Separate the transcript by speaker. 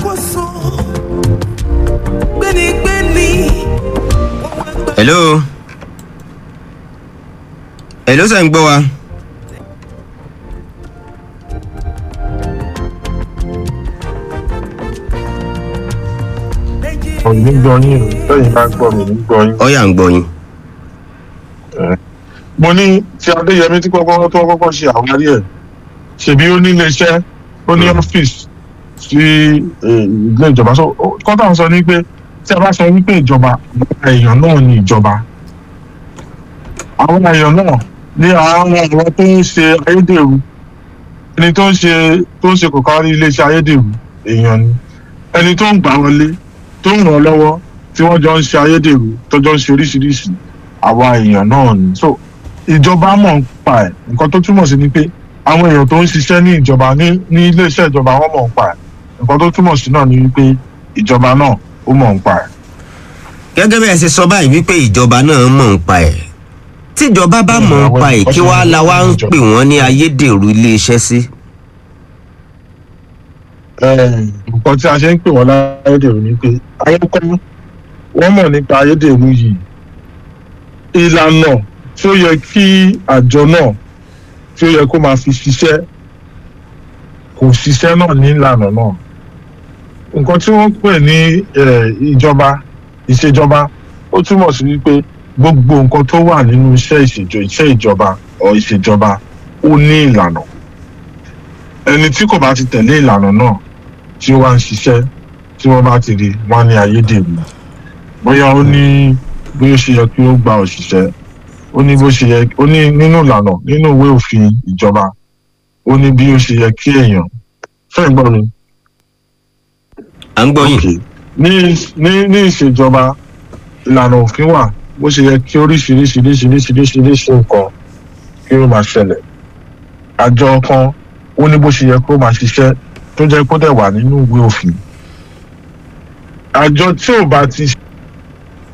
Speaker 1: ṣàkóso gbénigbéni.
Speaker 2: hello hello sẹ́ ń gbọ́ wa.
Speaker 3: òun ní gbọ́ yín o lẹ́yìn bá gbọ́ mi ní gbọ́ yín.
Speaker 2: ọ̀yà ń gbọ́ yín.
Speaker 3: mo ní tí adéyẹmí tí kọ́kọ́ tó kọ́kọ́ ṣe àwárí ẹ̀ ṣèbí ó ní iléeṣẹ́ ó ní ọ́fíìsì sí eh, ilé ìjọba so ó- kọ́tà ń sọ ní pé tí a bá sọ wípé ìjọba àwọn èèyàn náà ní ìjọba àwọn èèyàn náà ní àwọn àwọn tó ń ṣe ayédèrú ẹni tó ń ṣe tó ń ṣe kò kárí iléeṣẹ́ ayédèrú èèyàn ni ẹni tó ń gbà wọlé tó ń ràn án lọ́wọ́ tí wọ́n jọ ń ṣe ayédèrú tó jọ ń ṣe oríṣiríṣi àwa èèyàn náà ni so ìjọba mọ̀ ń pa ẹ̀ nǹkan tó túmọ̀ sí ni pé àwọn èèyàn tó ń ṣiṣẹ́ ní ìjọba ní ní iléeṣẹ́ ìjọba wọ́n mọ̀ ń pa ẹ̀ nǹkan tó túmọ̀ sí náà ni wípé ìjọba náà ó mọ̀ ń pa ẹ̀.
Speaker 2: gẹ́gẹ́ bí ẹ ṣe sọ báyìí wípé ìjọba náà mọ̀ ń pa ẹ̀ tíjọba bá mọ̀ ń pa ẹ̀ kí wàá la wá ń pè wọ́n ní ayédèrú iléeṣẹ́ sí.
Speaker 3: Eh, nǹkan tí a ṣe ń pè wọ́n láyédèrú ni pé ayékọ́ wọ́n mọ̀ nípa ayédèrú yìí ìlànà tí ó yẹ kí àjọ náà tí ó yẹ kó máa fi ṣiṣẹ́ kò ṣiṣẹ́ náà ní ìlànà náà nǹkan tí wọ́n pè ní eh, ìjọba ìṣèjọba ó túmọ̀ sí wípé gbogbo nǹkan tó wà nínú iṣẹ́ ìṣèjọ iṣẹ́ ìjọba ọ̀ ìṣèjọba ó ní ìlànà ẹni tí kò bá ti tẹ̀lé ìlànà náà tí ó wá ń ṣiṣẹ́ tí wọ́n bá ti rí wọ́n á ní ayédèrú bóyá ó ní bí ó ṣe yẹ kí ó gba òṣìṣẹ́ ó ní bó ṣe yẹ ó ní nínú ìlànà nínú ìwé òfin ìjọba ó ní bí ó ṣe yẹ kí èèyàn fẹ́ gbọ́ mi.
Speaker 2: à ń gbọ́ yín.
Speaker 3: Okay. ní ní ní ìṣèjọba ìlànà òfin wà bó ṣe yẹ kí oríṣiríṣiríṣiríṣiríṣi nǹkan kí ó máa ṣẹlẹ̀ àjọ kan ó ní bó ṣe yẹ kó máa ṣiṣẹ́ tó jẹ́ kó dẹ̀ wà nínú ìwé òfin àjọ tí ò bá ti